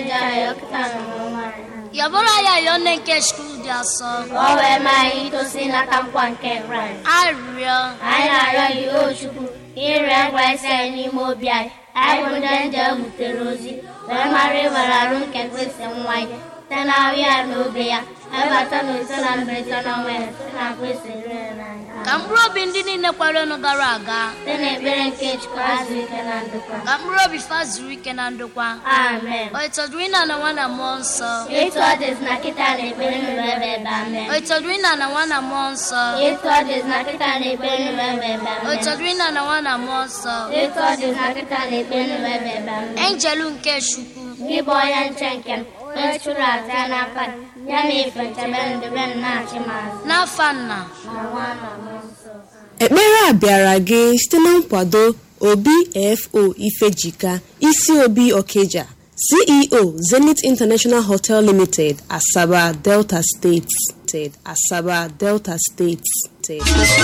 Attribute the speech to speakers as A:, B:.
A: ndị ahịa ọkụta na ọnwa anyị
B: yọbụrụ ya yọọ nne nke chukwu dị asọ
A: ka ọ wee maa anyị itosi n'aka nkwa nke kraịst
B: arịrịọ
A: anyị na-arịọ gị o chukwu ka ịrịọ kraịst anyị n'ime obi anyị anyị bụ ndị nje butere ozi wee mara ịbara arụ nke kristi nwa anyị site na ahụ ya na obe ya ebata na ise na mberede na ọnwa ya site na kristi rere n'anya
B: ka mkpụrụ obi ndị niile kwerenụ gara aga
A: site n'ekpere nke chukwu azụ ike na ndokwa
B: ka mkpụrụ obi fa zuru ike na ndokwa
A: amen
B: o itọdụrụ ịna na nwa na mmụọ nsọ
A: etu ọ dịzi na kịta na ekpere nụrụ ebe ebe amen
B: o itọdụrụ ịna na nwa na mmụọ nsọ
A: etu ọ dịzi na kịta na ekpere nụrụ ebe ebe
B: o
A: amen
B: itọdụrụ ịna na nwa na mmụọ nsọ
A: etu ọ dịzi na kịta na ekpere nụrụ ebe ebe amen
B: enjelu nke chukwu
A: gị bụ onye nche nke m onye chụrụ aja ya n'aka gị, ya na ife nchebe ndebe m na-achị m azụ
B: n'afa nna
A: na nwa na mmụọ nsọ
C: ekpere a bịara gị site na nkwado obfo ifejika isi obi okeja ceo zenith international hotel limited asaba delta steeti asaba delta steeti